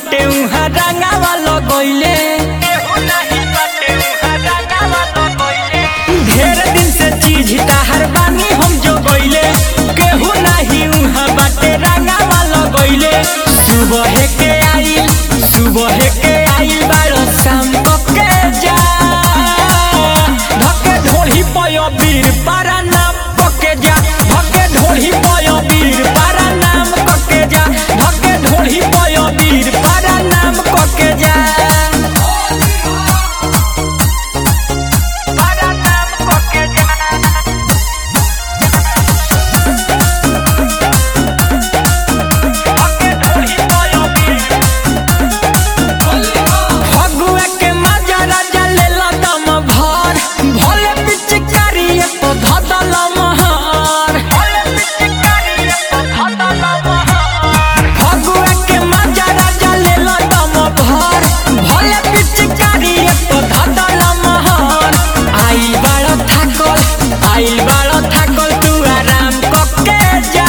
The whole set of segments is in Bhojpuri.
बाटे उहाँ रंगावा लगैले ढेर दिन से चीज ताहर बानी हम जो गइले केहू नाही उहाँ बाटे रंगावा लगैले सुबह के आई सुबह के आई बारो शाम के जा धके ढोली पयो बीर पारा नाम पके जा धके ढोली पयो बीर पारा नाम पके जा धके ढोली पयो बीर पारा नाम पके जा पारा नाम पके जा फगुआ के मजा राजा लेला दम भर भोले पिचकारी तो धदल महर फगुआ के मजा राजा लेला दम भर भोले पिचकारी तो धदल महर आई बाड़ थाकल आई बाड़ थाकल तू आराम कके जा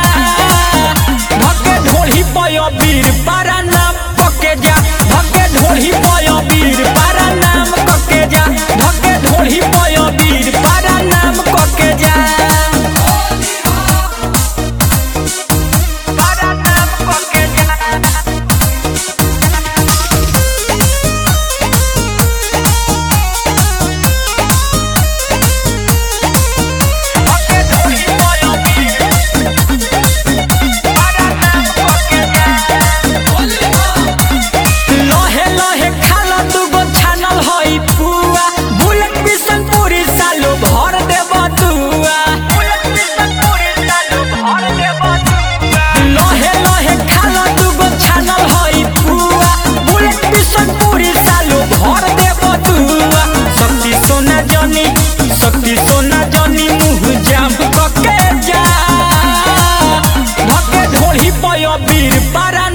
धके ढोली पयो बीर पारा नाम पके जा धके ढोली पयो बीर पारा नाम पके जा धके ढोली पयो बीर पारा नाम पके जा पारा नाम पके जा धके ढोली पयो बीर पारा नाम पके जा लहे लहे खाला दुगो छानल हई पुआ बुलेट पिसन पूरी सालो भर देब दुआ लहे लहे खाला दुगो छानल हई पुआ बुलेट पिसन पूरी सालो भर देब दुआ शक्ति सोना जनी शक्ति सोना जनी मुँह जाम कके जा धके ढोली पयो बीर पारा